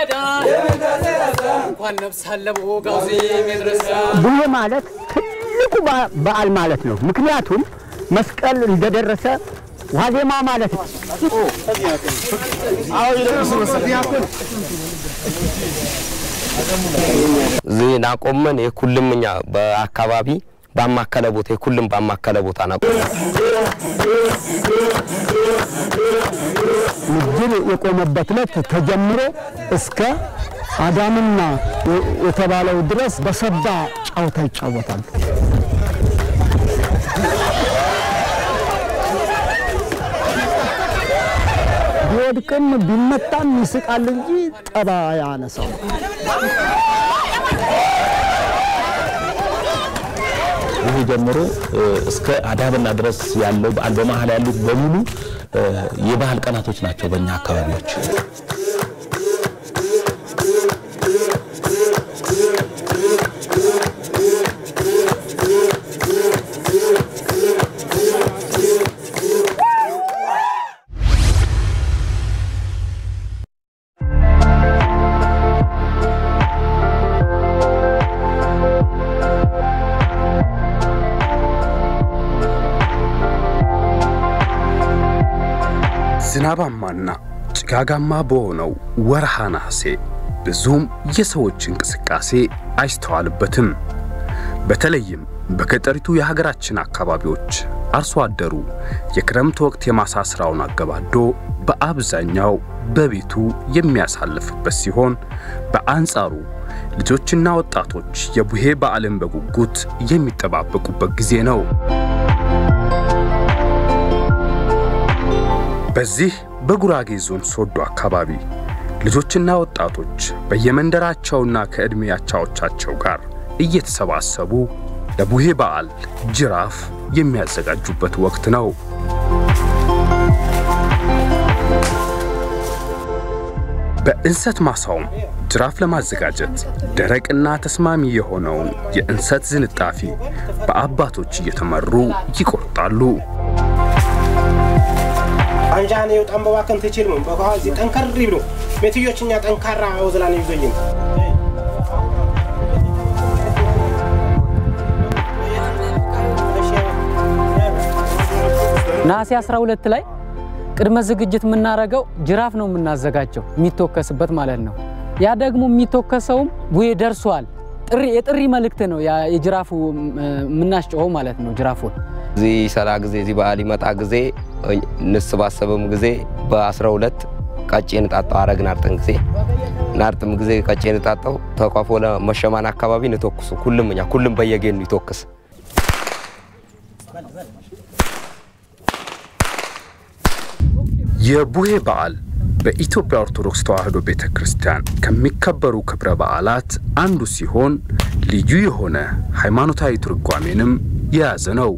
ገዳ እንኳን ነፍስ አለ በወጋው ሜድረሳ ቡሄ ማለት ትልቁ በ- በዓል ማለት ነው። ምክንያቱም መስቀል እንደደረሰ ዋዜማ ማለት ነው። እዚህ ናቆመን የኩልም እኛ በአካባቢ ባማከለ ቦታ የኩልም ባማከለ ቦታ ናቆ ምድር የቆመበት ዕለት ተጀምሮ እስከ አዳምና የ- የተባለው ድረስ በሰባ ጨዋታ ይጫወታሉ። ቢወድቅም ቢመታም ይስቃል እንጂ ጠባ ያነሳው ይህ ጀምሮ እ፣ እስከ አዳብና ድረስ ያለው በዓል በመሀል ያሉት በሙሉ እ፣ የባህል ቀናቶች ናቸው በእኛ አካባቢዎች። ዝናባማና ጭጋጋማ በሆነው ወርሃ ነሐሴ ብዙም የሰዎች እንቅስቃሴ አይስተዋልበትም። በተለይም በገጠሪቱ የሀገራችን አካባቢዎች አርሶ አደሩ የክረምት ወቅት የማሳ ስራውን አገባዶ በአብዛኛው በቤቱ የሚያሳልፍበት ሲሆን፣ በአንጻሩ ልጆችና ወጣቶች የቡሄ በዓልን በጉጉት የሚጠባበቁበት ጊዜ ነው። በዚህ በጉራጌ ዞን ሶዶ አካባቢ ልጆችና ወጣቶች በየመንደራቸውና ከዕድሜ አቻዎቻቸው ጋር እየተሰባሰቡ ለቡሄ በዓል ጅራፍ የሚያዘጋጁበት ወቅት ነው። በእንሰት ማሳውም ጅራፍ ለማዘጋጀት ደረቅና ተስማሚ የሆነውን የእንሰት ዝንጣፊ በአባቶች እየተመሩ ይቆርጣሉ። አንጃኔ የውጣን በባከን ትችልም በኋላ እዚህ ጠንከር ብሎ ሜትዮችኛ ጠንካራ ወዝላን ይዞኝም ነሐሴ 12 ላይ ቅድመ ዝግጅት የምናደርገው ጅራፍ ነው የምናዘጋጀው የሚተኮስበት ማለት ነው። ያ ደግሞ የሚተኮሰውም ቡሄ ደርሷል ጥሪ የጥሪ መልእክት ነው ያ የጅራፉ የምናስጨኸው ማለት ነው ጅራፉን እዚህ ሰላ ጊዜ እዚህ በዓል ይመጣ ጊዜ እንስባሰብም ጊዜ በ12 ቀጭን ጣጣው አረግ ናርጥን ጊዜ ናርጥም ጊዜ ቀጭን ጣጣው ተቋፎ ለመሸማን አካባቢ ንተኩሱ ኩልም እኛ ኩልም በየጌኑ ይተኩስ የቡሄ በዓል በኢትዮጵያ ኦርቶዶክስ ተዋሕዶ ቤተ ክርስቲያን ከሚከበሩ ክብረ በዓላት አንዱ ሲሆን ልዩ የሆነ ሃይማኖታዊ ትርጓሜንም የያዘ ነው።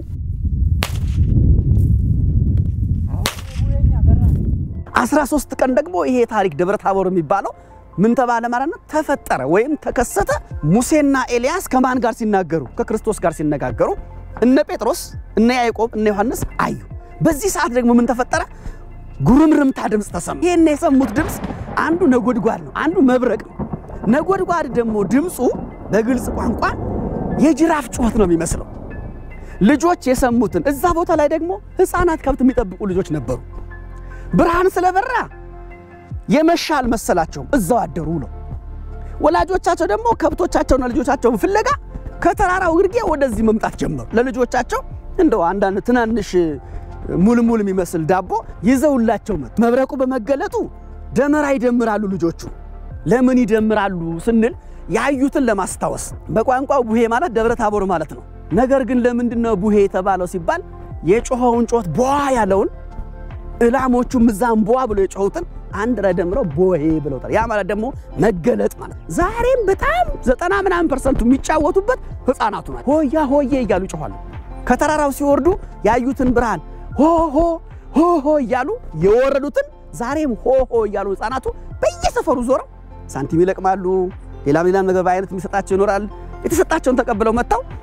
አስራ ሶስት ቀን ደግሞ ይሄ ታሪክ ደብረ ታቦር የሚባለው ምን ተባለ ማለት ነው? ተፈጠረ ወይም ተከሰተ። ሙሴና ኤልያስ ከማን ጋር ሲናገሩ? ከክርስቶስ ጋር ሲነጋገሩ እነ ጴጥሮስ እነ ያዕቆብ እነ ዮሐንስ አዩ። በዚህ ሰዓት ደግሞ ምን ተፈጠረ? ጉርምርምታ ድምፅ ተሰማ። ይህን የሰሙት ድምፅ አንዱ ነጎድጓድ ነው፣ አንዱ መብረቅ ነው። ነጎድጓድ ደግሞ ድምፁ በግልጽ ቋንቋ የጅራፍ ጩኸት ነው የሚመስለው። ልጆች የሰሙትን እዛ ቦታ ላይ ደግሞ ሕፃናት ከብት የሚጠብቁ ልጆች ነበሩ። ብርሃን ስለበራ የመሻ አልመሰላቸውም፣ እዛው አደሩ ነው። ወላጆቻቸው ደግሞ ከብቶቻቸውና ልጆቻቸውን ፍለጋ ከተራራው ግርጌ ወደዚህ መምጣት ጀመሩ። ለልጆቻቸው እንደው አንዳንድ ትናንሽ ሙልሙል የሚመስል ዳቦ ይዘውላቸው መጡ። መብረቁ በመገለጡ ደመራ ይደምራሉ ልጆቹ። ለምን ይደምራሉ ስንል ያዩትን ለማስታወስ። በቋንቋው ቡሄ ማለት ደብረ ታቦር ማለት ነው። ነገር ግን ለምንድን ነው ቡሄ የተባለው ሲባል የጮኸውን ጮት ቧ ያለውን እላሞቹም እዛም ቧ ብሎ የጮሁትን አንድ ላይ ደምረው ቦሄ ብለውታል። ያ ማለት ደግሞ መገለጥ ማለት ነው። ዛሬም በጣም ዘጠና ምናምን ፐርሰንቱ የሚጫወቱበት ህፃናቱ ናቸው። ሆያ ሆዬ እያሉ ይጮኋሉ። ከተራራው ሲወርዱ ያዩትን ብርሃን ሆ ሆ ሆ ሆ እያሉ የወረዱትን ዛሬም ሆ ሆ እያሉ ህፃናቱ በየሰፈሩ ዞረው ሳንቲም ይለቅማሉ። ሌላም ሌላም ነገር በአይነት የሚሰጣቸው ይኖራል። የተሰጣቸውን ተቀብለው መጥተው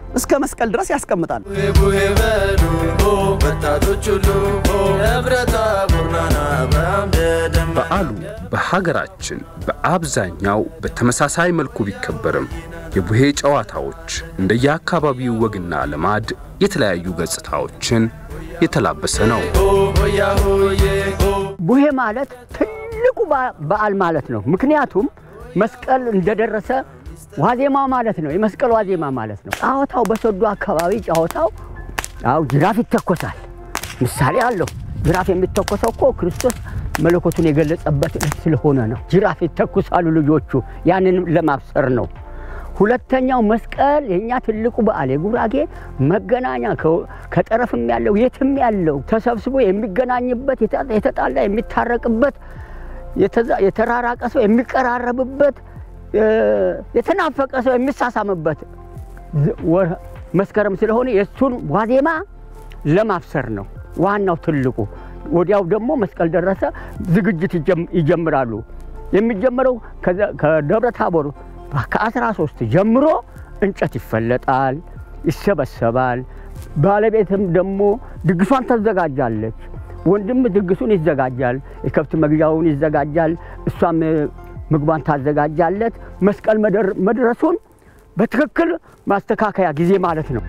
እስከ መስቀል ድረስ ያስቀምጣል። ቡሄ በሉ ሆ ወጣቶች ሁሉ ሆ ደብረ ታቦር ናና በአምደ ደመና በዓሉ በሀገራችን በአብዛኛው በተመሳሳይ መልኩ ቢከበርም የቡሄ ጨዋታዎች እንደየአካባቢው ወግና ልማድ የተለያዩ ገጽታዎችን የተላበሰ ነው። ሆ ሆያ ሆዬ ሆ ቡሄ ማለት ትልቁ በ- በዓል ማለት ነው። ምክንያቱም መስቀል እንደደረሰ ዋዜማ ማለት ነው። የመስቀል ዋዜማ ማለት ነው። ጨዋታው በሶዶ አካባቢ ጨዋታው ያው ጅራፍ ይተኮሳል። ምሳሌ አለው። ጅራፍ የሚተኮሰው እኮ ክርስቶስ መለኮቱን የገለጸበት ዕለት ስለሆነ ነው። ጅራፍ ይተኩሳሉ ልጆቹ፣ ያንንም ለማብሰር ነው። ሁለተኛው መስቀል የእኛ ትልቁ በዓል የጉራጌ መገናኛ ከ- ከጠረፍም ያለው የትም ያለው ተሰብስቦ የሚገናኝበት የተ- የተጣላ የሚታረቅበት የተዛ- የተራራቀ ሰው የሚቀራረብበት እ፣ የተናፈቀ ሰው የሚሳሳምበት ዝ- ወር መስከረም ስለሆነ የእሱን ዋዜማ ለማብሰር ነው ዋናው ትልቁ። ወዲያው ደግሞ መስቀል ደረሰ፣ ዝግጅት ይጀም- ይጀምራሉ። የሚጀምረው ከዘ- ከደብረ ታቦር ከአስራ ሶስት ጀምሮ እንጨት ይፈለጣል፣ ይሰበሰባል። ባለቤትም ደግሞ ድግሷን ታዘጋጃለች። ወንድም ድግሱን ይዘጋጃል፣ የከብት መግዣውን ይዘጋጃል፣ እሷም እ፣ ምግቧን ታዘጋጃለት። መስቀል መደር- መድረሱን በትክክል ማስተካከያ ጊዜ ማለት ነው።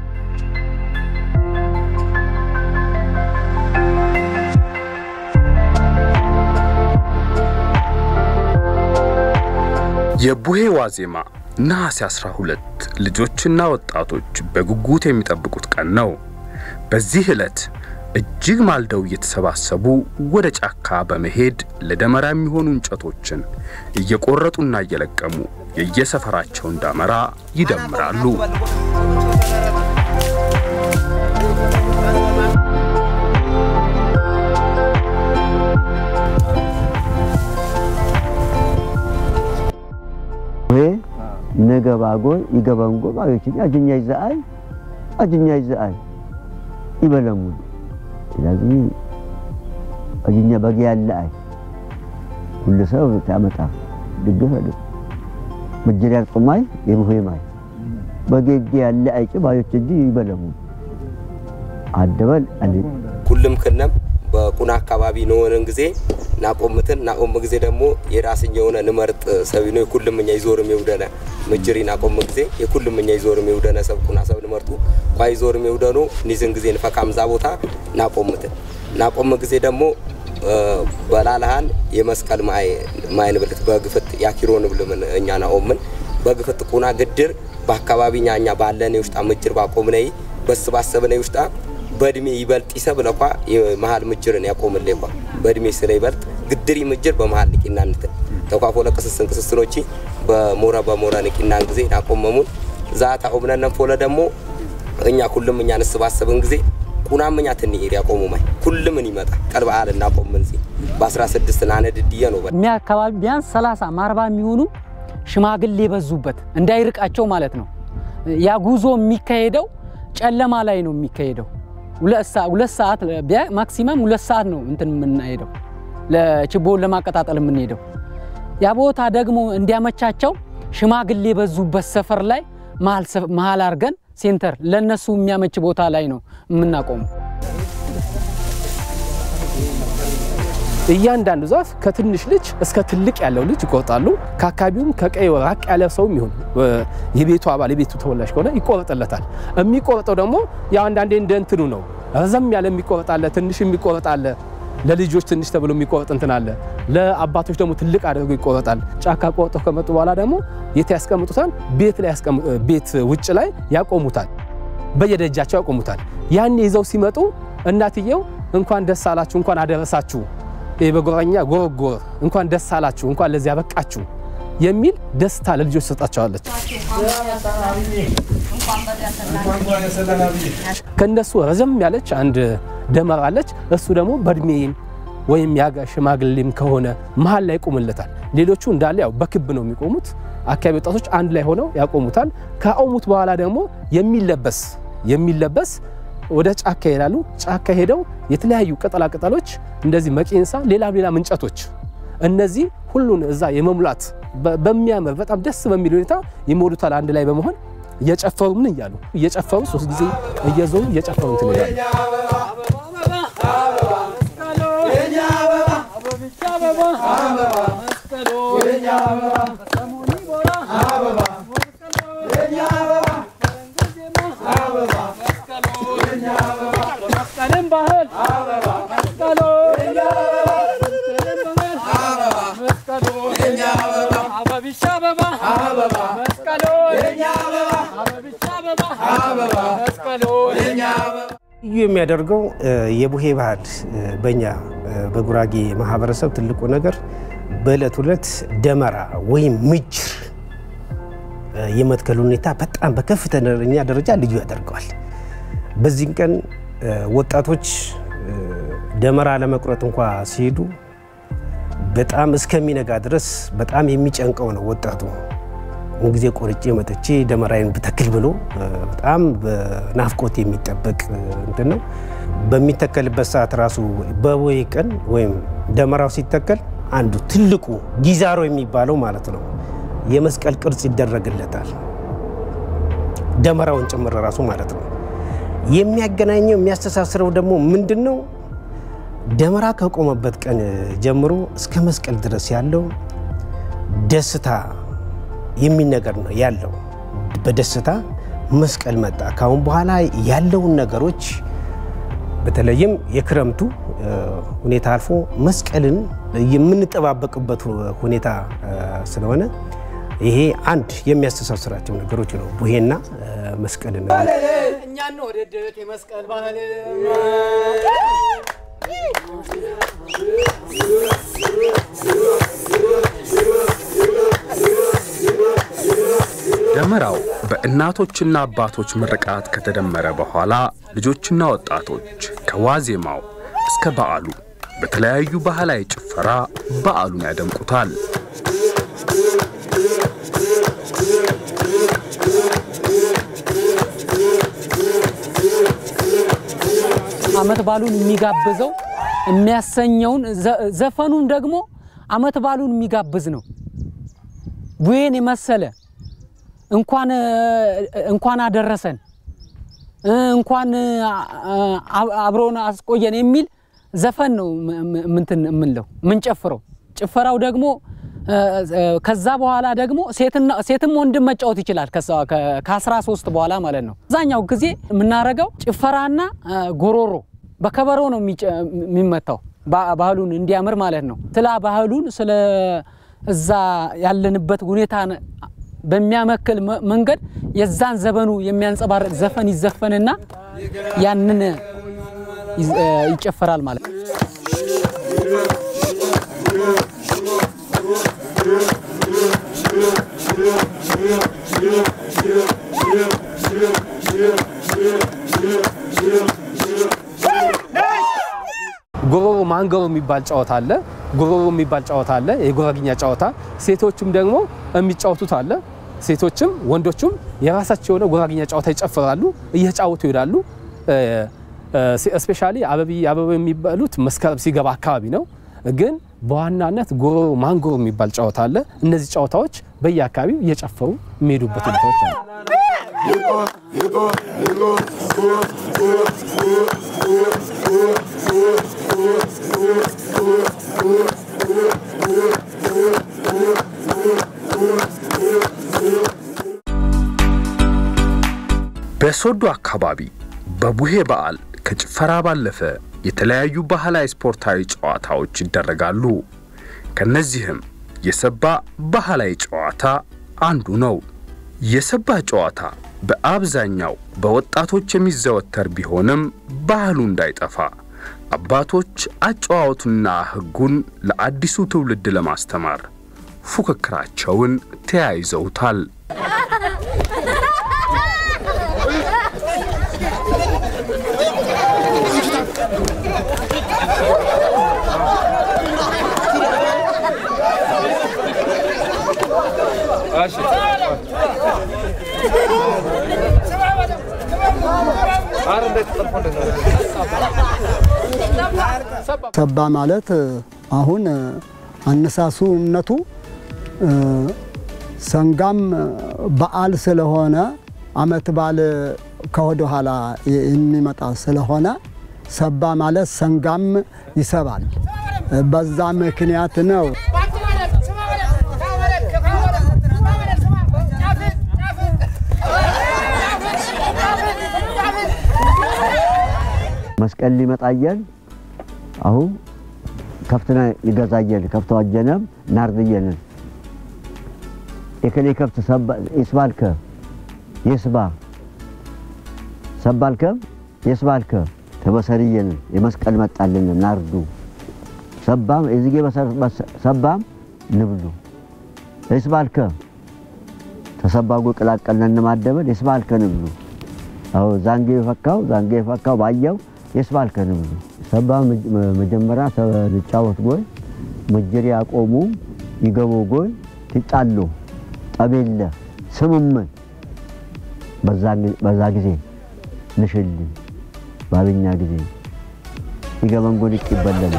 የቡሄ ዋዜማ ነሐሴ 12 ልጆችና ወጣቶች በጉጉት የሚጠብቁት ቀን ነው። በዚህ ዕለት እጅግ ማልደው እየተሰባሰቡ ወደ ጫካ በመሄድ ለደመራ የሚሆኑ እንጨቶችን እየቆረጡና እየለቀሙ የየሰፈራቸውን ዳመራ ይደምራሉ። ወይ ነገባጎ ይገበንጎ ባዮችን አጅኛ ይዘአይ አጅኛ ይዘአይ ይበለሙ ስለዚህ አጅኛ በግ ያለ አይ ሁሉ ሰው ታመጣ ድግፍ አለ መጀሪያ ጾማይ የቡሄ ማይ በጌጌ ያለ አይጭ ባዮች እጅ ይበለሙ አደበል አለ ኩልም ክነም በቁና አካባቢ ነሆነን ጊዜ ናቆምትን ናቆም ጊዜ ደግሞ የራስኛ የሆነ ንመርጥ ሰቢኖ የኩልምኛ ይዞርም የውደነ ምጅሪ ናቆም ጊዜ የኩልምኛ ይዞርም የውደነ ሰብ ቁና ሰብ ንመርጡ ኳ ይዞርም የውደኑ ኒዝን ጊዜ ንፈቃምዛ ቦታ ናቆምትን ናቆም ጊዜ ደግሞ በላልሃን የመስቀል ማይ ንብልት በግፍት ያኪሮ ንብልምን እኛ ናኦምን በግፍት ቁና ግድር በአካባቢኛ እኛ ባለን የውሽጣ ምጅር ባቆምነይ በስ ባሰብነ ውሽጣ በእድሜ ይበልጥ ይሰብ ለኳ የመሀል ምጅርን ያቆምል ኳ በእድሜ ስለ ይበልጥ ግድሪ ምጅር በመሀል ንቂና እንትን ተኳፎ ለቅስስን ቅስስኖቺ በሞረ በሞረ ንቂናን ጊዜ ናቆመሙን ዛታ ኦብነነን ፎለ ደግሞ እኛ ሁሉም እኛ ንስባሰብን ጊዜ ቁናም እኛ ትንሄድ ያቆሙ ማይ ሁሉምን ይመጣ ቀልበ አል እናቆምን ዚ በ16 ናነድድየ ነው እኛ አካባቢ ቢያንስ 30 ማርባ የሚሆኑ ሽማግሌ የበዙበት እንዳይርቃቸው ማለት ነው። ያ ጉዞ የሚካሄደው ጨለማ ላይ ነው የሚካሄደው። ሁለት ሰዓት ማክሲመም ሁለት ሰዓት ነው እንትን የምናሄደው ለችቦውን ለማቀጣጠል የምንሄደው። ያ ቦታ ደግሞ እንዲያመቻቸው ሽማግሌ የበዙበት ሰፈር ላይ መሀል አድርገን ሴንተር ለነሱ የሚያመች ቦታ ላይ ነው የምናቆመው። እያንዳንዱ ዛፍ ከትንሽ ልጅ እስከ ትልቅ ያለው ልጅ ይቆርጣሉ። ከአካባቢውም ከቀይ ራቅ ያለ ሰውም ይሁን የቤቱ አባል የቤቱ ተወላጅ ከሆነ ይቆረጥለታል። የሚቆረጠው ደግሞ ያው አንዳንዴ እንደ እንትኑ ነው። ረዘም ያለ የሚቆረጣለ፣ ትንሽ የሚቆረጣለ፣ ለልጆች ትንሽ ተብሎ የሚቆረጥ እንትን አለ። ለአባቶች ደግሞ ትልቅ አድርገው ይቆረጣል። ጫካ ቆርጠው ከመጡ በኋላ ደግሞ የት ያስቀምጡታል? ቤት ላይ ቤት ውጭ ላይ ያቆሙታል። በየደጃቸው ያቆሙታል። ያን ይዘው ሲመጡ እናትየው እንኳን ደስ አላችሁ እንኳን አደረሳችሁ በጎረኛ ጎረጎር እንኳን ደስ አላችሁ እንኳን ለዚህ ያበቃችሁ የሚል ደስታ ለልጆች ሰጣቸዋለች። ከእነሱ ረዘም ያለች አንድ ደመራ አለች። እሱ ደግሞ በእድሜም ወይም ያጋ ሽማግሌም ከሆነ መሀል ላይ ይቆምለታል። ሌሎቹ እንዳለ ያው በክብ ነው የሚቆሙት። አካባቢ ወጣቶች አንድ ላይ ሆነው ያቆሙታል። ካቆሙት በኋላ ደግሞ የሚለበስ የሚለበስ ወደ ጫካ ይሄዳሉ። ጫካ ሄደው የተለያዩ ቅጠላ ቅጠሎች እንደዚህ መቄንሳ፣ ሌላም ሌላም እንጨቶች እነዚህ ሁሉን እዛ የመሙላት በሚያምር በጣም ደስ በሚል ሁኔታ ይሞሉታል። አንድ ላይ በመሆን እየጨፈሩ ምን እያሉ እየጨፈሩ ሶስት ጊዜ እየዞሩ እየጨፈሩ እንትን ይላሉ። ልዩ የሚያደርገው የቡሄ ባህል በእኛ በጉራጌ ማህበረሰብ ትልቁ ነገር በዕለት ሁለት ደመራ ወይም ምጅር የመትከል ሁኔታ በጣም በከፍተኛ ደረጃ ልዩ ያደርገዋል። በዚህን ቀን ወጣቶች ደመራ ለመቁረጥ እንኳ ሲሄዱ በጣም እስከሚነጋ ድረስ በጣም የሚጨንቀው ነው ወጣቱ። ምን ጊዜ ቆርጬ መጥቼ ደመራዬን ብተክል ብሎ በጣም በናፍቆት የሚጠበቅ እንትን ነው። በሚተከልበት ሰዓት ራሱ በቦይ ቀን ወይም ደመራው ሲተከል አንዱ ትልቁ ጊዛሮ የሚባለው ማለት ነው የመስቀል ቅርጽ ይደረግለታል። ደመራውን ጭምር ራሱ ማለት ነው። የሚያገናኘው የሚያስተሳስረው ደግሞ ምንድን ነው? ደመራ ከቆመበት ቀን ጀምሮ እስከ መስቀል ድረስ ያለው ደስታ የሚል ነገር ነው ያለው። በደስታ መስቀል መጣ። ካሁን በኋላ ያለውን ነገሮች በተለይም የክረምቱ ሁኔታ አልፎ መስቀልን የምንጠባበቅበት ሁኔታ ስለሆነ ይሄ አንድ የሚያስተሳስራቸው ነገሮች ነው ቡሄና መስቀልን እኛ እንወደድት የመስቀል ባህል ደመራው በእናቶችና አባቶች ምርቃት ከተደመረ በኋላ ልጆችና ወጣቶች ከዋዜማው እስከ በዓሉ በተለያዩ ባህላዊ ጭፈራ በዓሉን ያደምቁታል። አመት ባሉን የሚጋብዘው የሚያሰኘውን ዘፈኑም ደግሞ አመት ባሉን የሚጋብዝ ነው። ቡሄን የመሰለ እንኳን እንኳን አደረሰን እንኳን አብሮን አስቆየን የሚል ዘፈን ነው ምንትን የምንለው ምንጨፍረው። ጭፈራው ደግሞ ከዛ በኋላ ደግሞ ሴትም ወንድም መጫወት ይችላል። ከአስራ ሶስት በኋላ ማለት ነው። አብዛኛው ጊዜ የምናደርገው ጭፈራና ጎሮሮ በከበሮ ነው የሚመታው ባህሉን እንዲያምር ማለት ነው። ስለ ባህሉን ስለ እዛ ያለንበት ሁኔታ በሚያመክል መንገድ የዛን ዘመኑ የሚያንጸባርቅ ዘፈን ይዘፈንና ያንን ይጨፈራል ማለት ነው። ጎሮሮ ማንገሮ የሚባል ጨዋታ አለ። ጎሮሮ የሚባል ጨዋታ አለ፣ የጉራግኛ ጨዋታ። ሴቶችም ደግሞ የሚጫወቱት አለ። ሴቶችም ወንዶችም የራሳቸው የሆነ ጉራግኛ ጨዋታ ይጨፍራሉ፣ እየተጫወቱ ይሄዳሉ። ስፔሻሊ አበቢ አበባ የሚባሉት መስከረም ሲገባ አካባቢ ነው። ግን በዋናነት ጎሮሮ ማንጎሮ የሚባል ጨዋታ አለ። እነዚህ ጨዋታዎች በየአካባቢው እየጨፈሩ የሚሄዱበት ሁኔታዎች አሉ። በሶዶ አካባቢ በቡሄ በዓል ከጭፈራ ባለፈ የተለያዩ ባህላዊ ስፖርታዊ ጨዋታዎች ይደረጋሉ። ከነዚህም የሰባ ባህላዊ ጨዋታ አንዱ ነው። የሰባ ጨዋታ በአብዛኛው በወጣቶች የሚዘወተር ቢሆንም ባህሉ እንዳይጠፋ አባቶች አጨዋወቱና ሕጉን ለአዲሱ ትውልድ ለማስተማር ፉክክራቸውን ተያይዘውታል። ሰባ ማለት አሁን አነሳሱነቱ ሰንጋም በዓል ስለሆነ አመት በዓል ከወደ ኋላ የሚመጣ ስለሆነ ሰባ ማለት ሰንጋም ይሰባል። በዛ ምክንያት ነው። መስቀል ሊመጣየን አሁን ከፍትና ይገዛየን ከፍተ ዋጀነም ናርድየንን የከሌ ከፍት ይስባልከ የስባ ሰባልከ የስባልከ ተበሰርየንን የመስቀል መጣልን ናርዱ ሰባም የዚጌ ሰባም ንብሉ የስባልከ ተሰባጎ ቅላቀልነን ማደበል የስባልከ ንብሉ አዎ ዛንጌ የፈካው ዛንጌ የፈካው ባየው የስባልከ ንብሉ ሰባ መጀመሪያ ተጫወት ጎይ መጀሪ ያቆሙ ይገቦ ጎይ ትጣሉ ጠቤለ ስምምን በዛ ጊዜ ንሽል ባብኛ ጊዜ ይገበን ጎን ይቀበለል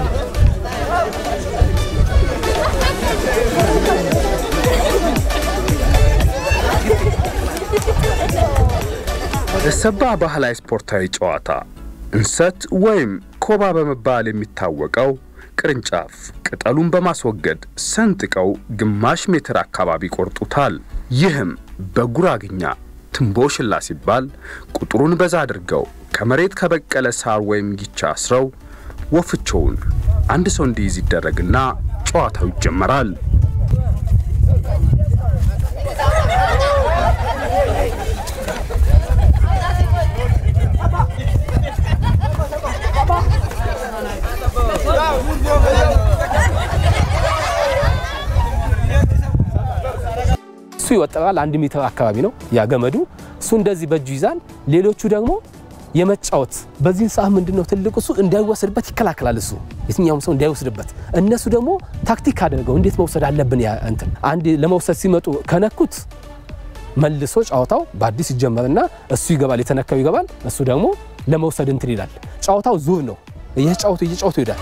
የሰባ ባህላዊ ስፖርታዊ ጨዋታ እንሰት ወይም ኮባ በመባል የሚታወቀው ቅርንጫፍ ቅጠሉን በማስወገድ ሰንጥቀው ግማሽ ሜትር አካባቢ ቆርጡታል። ይህም በጉራግኛ ትንቦሽላ ሲባል ቁጥሩን በዛ አድርገው ከመሬት ከበቀለ ሳር ወይም ጊቻ አስረው ወፍቾውን አንድ ሰው እንዲይዝ ይደረግና ጨዋታው ይጀመራል። እሱ ይወጠራል። አንድ ሜትር አካባቢ ነው ያ ገመዱ። እሱ እንደዚህ በእጁ ይዛል። ሌሎቹ ደግሞ የመጫወት በዚህን ሰዓት ምንድን ነው ትልቁ እሱ እንዳይወሰድበት ይከላከላል። እሱ የትኛውም ሰው እንዳይወስድበት፣ እነሱ ደግሞ ታክቲክ አድርገው እንዴት መውሰድ አለብን ያ እንትን አንድ ለመውሰድ ሲመጡ ከነኩት መልሶ ጨዋታው በአዲስ ይጀመርና እሱ ይገባል፣ የተነካው ይገባል። እሱ ደግሞ ለመውሰድ እንትን ይላል። ጨዋታው ዙር ነው። እየጫወቱ እየጫወቱ ይሄዳል።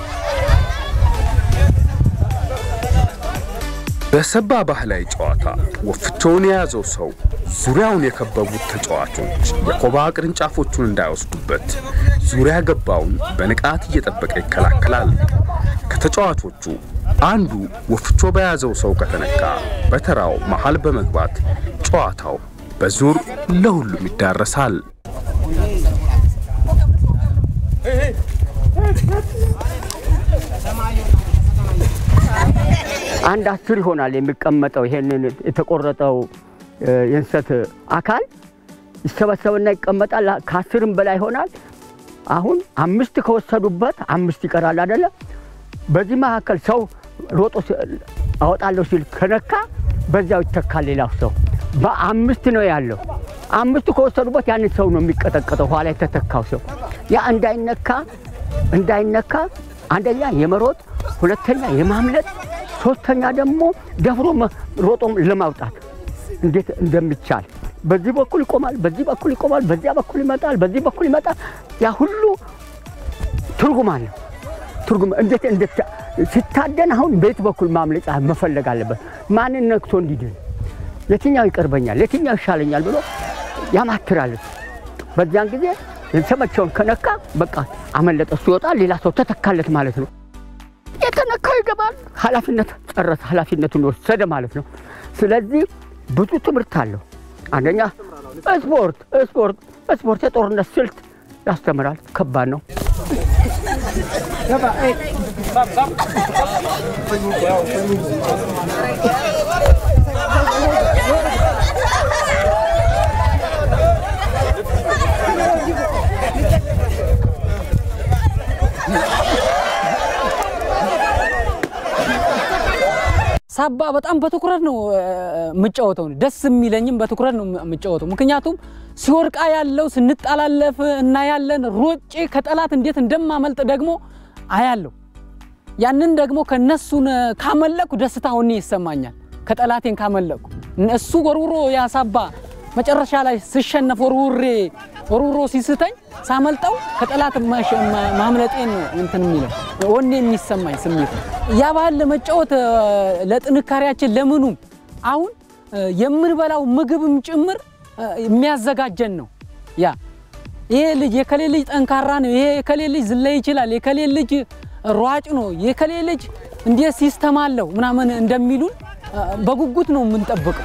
በሰባ ባህላዊ ጨዋታ ወፍቾውን የያዘው ሰው ዙሪያውን የከበቡት ተጫዋቾች የኮባ ቅርንጫፎቹን እንዳይወስዱበት ዙሪያ ገባውን በንቃት እየጠበቀ ይከላከላል። ከተጫዋቾቹ አንዱ ወፍቾ በያዘው ሰው ከተነካ በተራው መሃል በመግባት ጨዋታው በዙር ለሁሉም ይዳረሳል። አንድ አስር ይሆናል የሚቀመጠው ይሄንን የተቆረጠው የእንሰት አካል ይሰበሰብና ይቀመጣል። ከአስርም በላይ ይሆናል። አሁን አምስት ከወሰዱበት አምስት ይቀራል አይደለ? በዚህ መካከል ሰው ሮጦ አወጣለሁ ሲል ከነካ በዚያው ይተካል ሌላው ሰው። በአምስት ነው ያለው። አምስቱ ከወሰዱበት ያንን ሰው ነው የሚቀጠቀጠው፣ ኋላ የተተካው ሰው ያ እንዳይነካ እንዳይነካ አንደኛ የመሮጥ ሁለተኛ የማምለጥ ሶስተኛ ደግሞ ደፍሮ ሮጦ ለማውጣት እንዴት እንደሚቻል በዚህ በኩል ይቆማል፣ በዚህ በኩል ይቆማል፣ በዚያ በኩል ይመጣል፣ በዚህ በኩል ይመጣል። ያ ሁሉ ትርጉም አለው። ትርጉም እንዴት እንዴት ሲታደን አሁን በየት በኩል ማምለጫ መፈለግ አለበት። ማንን ነክቶ እንዲድን፣ የትኛው ይቀርበኛል፣ የትኛው ይሻለኛል ብሎ ያማትራል። በዚያን ጊዜ የተመቸውን ከነካ በቃ አመለጠ፣ እሱ ይወጣል፣ ሌላ ሰው ተተካለት ማለት ነው። የተነካው ይገባል። ኃላፊነት ጨረሰ፣ ኃላፊነቱን ወሰደ ማለት ነው። ስለዚህ ብዙ ትምህርት አለው። አንደኛ ስፖርት ስፖርት ስፖርት የጦርነት ስልት ያስተምራል። ከባድ ነው። ሳባ በጣም በትኩረት ነው የምጫወተው። ደስ የሚለኝም በትኩረት ነው የምጫወተው። ምክንያቱም ሲወርቃ ያለው ስንጠላለፍ እናያለን። ሮጬ ከጠላት እንዴት እንደማመልጥ ደግሞ አያለሁ። ያንን ደግሞ ከነሱን ካመለኩ ደስታ ሆኔ ይሰማኛል። ከጠላቴን ካመለኩ እሱ ወርውሮ ያሳባ መጨረሻ ላይ ስሸነፍ ወርውሬ ወርውሮ ሲስተኝ ሳመልጠው ከጠላት ማምለጤን ነው እንትን የሚለው ወኔ የሚሰማኝ ስሜት ነው። ያ ባህል ለመጫወት ለጥንካሬያችን ለምኑም አሁን የምንበላው ምግብም ጭምር የሚያዘጋጀን ነው። ያ ይሄ ልጅ የከሌ ልጅ ጠንካራ ነው፣ ይሄ የከሌ ልጅ ዝላይ ይችላል፣ የከሌ ልጅ ሯጭ ነው፣ የከሌ ልጅ እንዴት ሲስተም አለው ምናምን እንደሚሉን በጉጉት ነው የምንጠብቀው።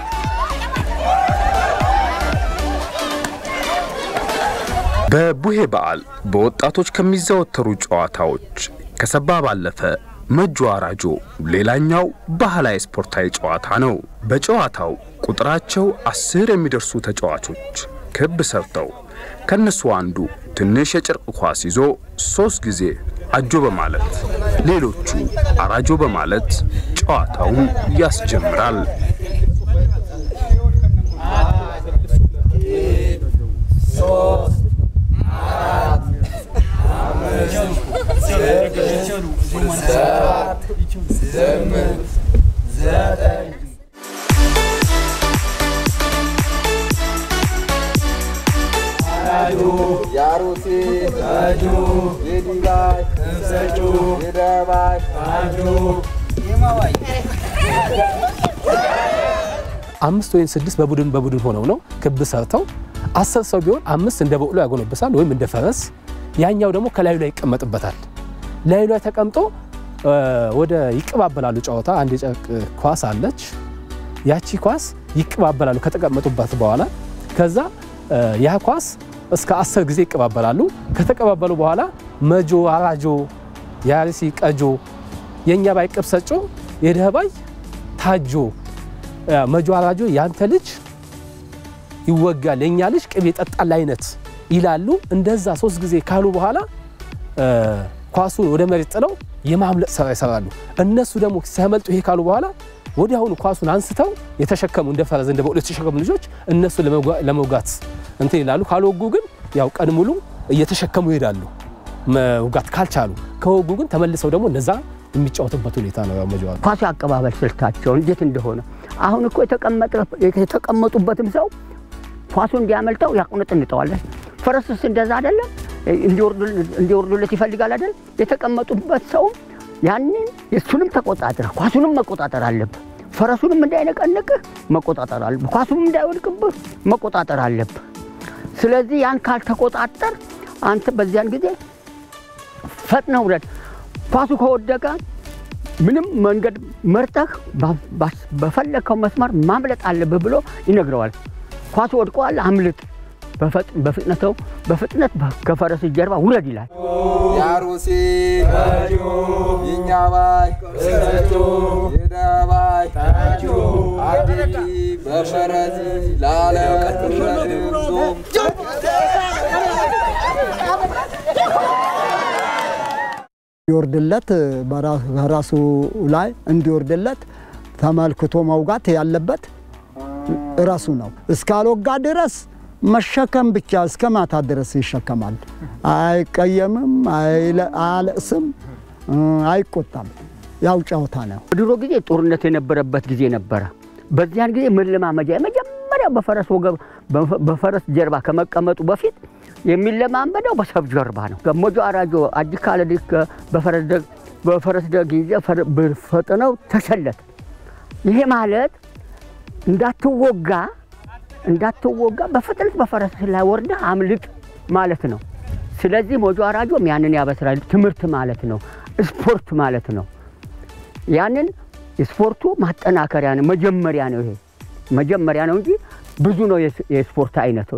በቡሄ በዓል በወጣቶች ከሚዘወተሩ ጨዋታዎች ከሰባ ባለፈ መጆ አራጆ ሌላኛው ባህላዊ ስፖርታዊ ጨዋታ ነው። በጨዋታው ቁጥራቸው አስር የሚደርሱ ተጫዋቾች ክብ ሰርተው ከነሱ አንዱ ትንሽ የጨርቅ ኳስ ይዞ ሶስት ጊዜ አጆ በማለት ሌሎቹ አራጆ በማለት ጨዋታውን ያስጀምራል። ያሩሲ የዲባይ የደባይ አምስት ወይም ስድስት በቡድን በቡድን ሆነው ነው ክብ ሰርተው አስር ሰው ቢሆን አምስት እንደ በቅሎ ያጎነብሳል ወይም እንደ ፈረስ፣ ያኛው ደግሞ ከላዩ ላይ ይቀመጥበታል። ላዩ ላይ ተቀምጦ ወደ ይቀባበላሉ። ጨዋታ አንድ የጨርቅ ኳስ አለች። ያቺ ኳስ ይቀባበላሉ ከተቀመጡበት በኋላ ከዛ ያ ኳስ እስከ አስር ጊዜ ይቀባበላሉ። ከተቀባበሉ በኋላ መጆ፣ አራጆ፣ ያርሲ፣ ቀጆ፣ የእኛ ባይ ቅብሰጮ፣ የደህባይ ታጆ፣ መጆ፣ አራጆ ያንተ ልጅ ይወጋል፣ የእኛ ልጅ ቅቤ ጠጣል አይነት ይላሉ። እንደዛ ሶስት ጊዜ ካሉ በኋላ ኳሱን ወደ መሬት ጥለው የማምለጥ ስራ ይሰራሉ። እነሱ ደግሞ ሲያመልጡ ይሄ ካሉ በኋላ ወዲያውኑ ኳሱን አንስተው የተሸከሙ እንደ ፈረስ እንደ በቅሎ የተሸከሙ ልጆች እነሱ ለመውጋት እንትን ይላሉ። ካልወጉ ግን ያው ቀን ሙሉ እየተሸከሙ ይሄዳሉ። መውጋት ካልቻሉ ከወጉ ግን ተመልሰው ደግሞ እነዛ የሚጫወቱበት ሁኔታ ነው። ያው መጀመሪያ ኳሱ አቀባበል ስልታቸው እንዴት እንደሆነ አሁን እኮ የተቀመጡበትም ሰው ኳሱ እንዲያመልጠው ያቁነጥንጠዋለን። ፈረስስ እንደዛ አይደለም፣ እንዲወርዱለት ይፈልጋል አይደል? የተቀመጡበት ሰውም ያንን የእሱንም ተቆጣጠር ኳሱንም መቆጣጠር አለብህ። ፈረሱንም እንዳይነቀንቅህ መቆጣጠር አለብህ። ኳሱም እንዳይወድቅብህ መቆጣጠር አለብህ። ስለዚህ ያን ካልተቆጣጠር አንተ በዚያን ጊዜ ፈጥነህ ውረድ። ኳሱ ከወደቀ ምንም መንገድ መርጠህ በፈለግከው መስመር ማምለጥ አለብህ ብሎ ይነግረዋል። ኳሱ ወድቀዋል፣ አምልጥ፣ በፍጥነተው በፍጥነት ከፈረስ ጀርባ ውረድ ይላል። ያሩሲ ይኛባይ የደባይ አዴቲ በፈረዚ ላለ እንዲወርድለት በራሱ ላይ እንዲወርድለት ተመልክቶ መውጋት ያለበት ራሱ ነው። እስካልወጋ ድረስ መሸከም ብቻ እስከ ማታ ድረስ ይሸከማል። አይቀየምም፣ አያለቅስም፣ አይቆጣም። ያው ጨዋታ ነው። ድሮ ጊዜ ጦርነት የነበረበት ጊዜ ነበረ። በዚያን ጊዜ መለማመጃ የመጀመሪያው በፈረስ ወገብ በፈረስ ጀርባ ከመቀመጡ በፊት የሚለማመደው በሰብ ጀርባ ነው። ገሞጆ አራጆ አጅ ካለ በፈረስ ደግ ይዘ ፈጥነው ተሰለት። ይሄ ማለት እንዳትወጋ እንዳትወጋ በፍጥነት በፈረስ ላይ ወርደህ አምልጥ ማለት ነው። ስለዚህ ሞጆ አራጆም ያንን ያበስራል። ትምህርት ማለት ነው፣ ስፖርት ማለት ነው። ያንን የስፖርቱ ማጠናከሪያ ነው፣ መጀመሪያ ነው። ይሄ መጀመሪያ ነው እንጂ ብዙ ነው የስፖርት አይነቶች።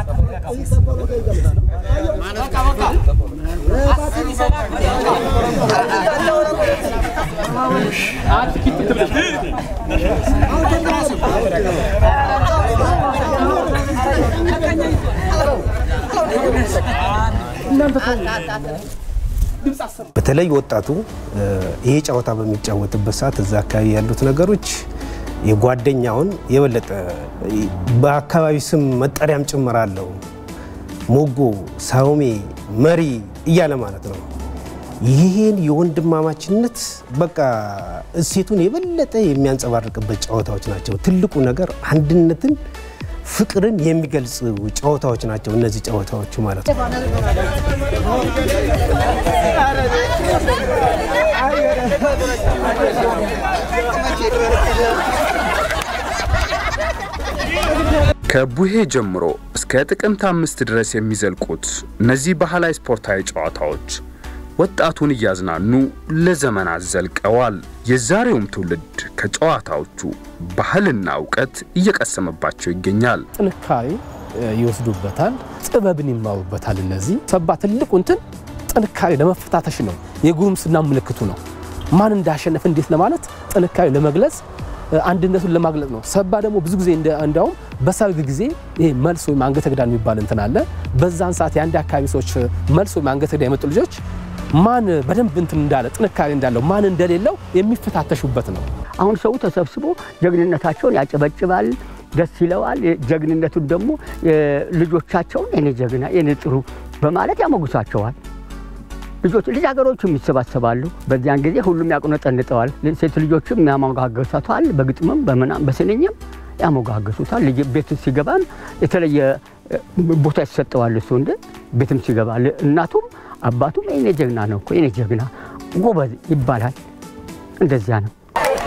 በተለይ ወጣቱ ይሄ ጨዋታ በሚጫወትበት ሰዓት እዛ አካባቢ ያሉት ነገሮች የጓደኛውን የበለጠ በአካባቢ ስም መጠሪያም ጭምር አለው። ሞጎ፣ ሳውሜ፣ መሪ እያለ ማለት ነው። ይህን የወንድማማችነት በቃ እሴቱን የበለጠ የሚያንጸባርቅበት ጨዋታዎች ናቸው። ትልቁ ነገር አንድነትን፣ ፍቅርን የሚገልጽ ጨዋታዎች ናቸው እነዚህ ጨዋታዎቹ ማለት ነው። ከቡሄ ጀምሮ እስከ ጥቅምት አምስት ድረስ የሚዘልቁት እነዚህ ባህላዊ ስፖርታዊ ጨዋታዎች ወጣቱን እያዝናኑ ለዘመናት ዘልቀዋል። የዛሬውም ትውልድ ከጨዋታዎቹ ባህልና እውቀት እየቀሰመባቸው ይገኛል። ጥንካሬ ይወስዱበታል፣ ጥበብን ይማሩበታል። እነዚህ ሰባ ትልቁ እንትን ጥንካሬ ለመፈታተሽ ነው። የጉርምስና ምልክቱ ነው። ማን እንዳሸነፈ እንዴት ለማለት ጥንካሬ ለመግለጽ አንድነቱን ለማግለጽ ነው። ሰባ ደግሞ ብዙ ጊዜ እንዲያውም በሰርግ ጊዜ ይሄ መልስ ወይም አንገተ ግዳን የሚባል እንትን አለ። በዛን ሰዓት የአንድ አካባቢ ሰዎች መልስ ወይም አንገተ ግዳን የመጡ ልጆች ማን በደንብ እንትን እንዳለ ጥንካሬ እንዳለው ማን እንደሌለው የሚፈታተሹበት ነው። አሁን ሰው ተሰብስቦ ጀግንነታቸውን ያጨበጭባል፣ ደስ ይለዋል። ጀግንነቱን ደግሞ ልጆቻቸውን የኔ ጀግና የኔ ጥሩ በማለት ያሞግሷቸዋል። ልጆች ልጃገሮችም ይሰባሰባሉ። በዚያን ጊዜ ሁሉም ያቁነጠንጠዋል። ሴት ልጆችም ያሞጋገሷታል። በግጥምም በምናም በስንኝም ያሞጋገሱታል። ልጅ ቤት ሲገባም የተለየ ቦታ ይሰጠዋል። እሱ እንደ ቤትም ሲገባ እናቱም አባቱም የኔ ጀግና ነው እኮ የኔ ጀግና ጎበዝ ይባላል። እንደዚያ ነው።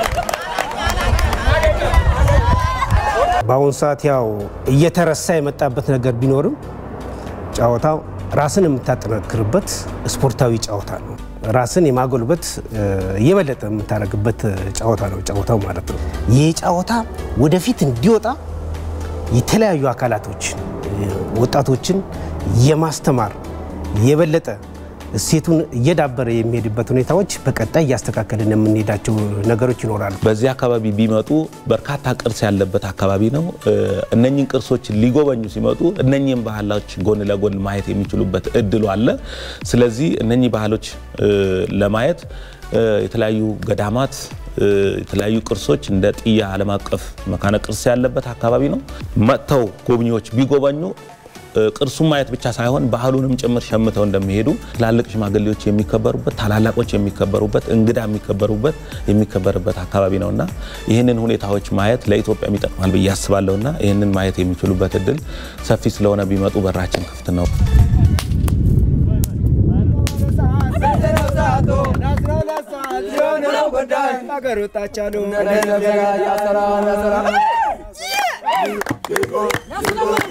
በአሁኑ ሰዓት ያው እየተረሳ የመጣበት ነገር ቢኖርም ጨዋታው ራስን የምታጠናክርበት ስፖርታዊ ጨዋታ ነው። ራስን የማጎልበት እየበለጠ የምታደርግበት ጨዋታ ነው ጨዋታው ማለት ነው። ይህ ጨዋታ ወደፊት እንዲወጣ የተለያዩ አካላቶችን ወጣቶችን የማስተማር የበለጠ እሴቱን እየዳበረ የሚሄድበት ሁኔታዎች በቀጣይ እያስተካከልን የምንሄዳቸው ነገሮች ይኖራሉ። በዚህ አካባቢ ቢመጡ በርካታ ቅርስ ያለበት አካባቢ ነው። እነኝን ቅርሶች ሊጎበኙ ሲመጡ እነኝህን ባህሎች ጎን ለጎን ማየት የሚችሉበት እድሉ አለ። ስለዚህ እነኚህ ባህሎች ለማየት የተለያዩ ገዳማት የተለያዩ ቅርሶች እንደ ጥያ ዓለም አቀፍ መካነ ቅርስ ያለበት አካባቢ ነው። መጥተው ጎብኚዎች ቢጎበኙ ቅርሱን ማየት ብቻ ሳይሆን ባህሉንም ጭምር ሸምተው እንደሚሄዱ ትላልቅ ሽማግሌዎች የሚከበሩበት፣ ታላላቆች የሚከበሩበት፣ እንግዳ የሚከበሩበት የሚከበርበት አካባቢ ነውና ይህንን ሁኔታዎች ማየት ለኢትዮጵያ ይጠቅማል ብዬ አስባለሁና ይህንን ማየት የሚችሉበት እድል ሰፊ ስለሆነ ቢመጡ በራችን ክፍት ነው። Nagarota chalo.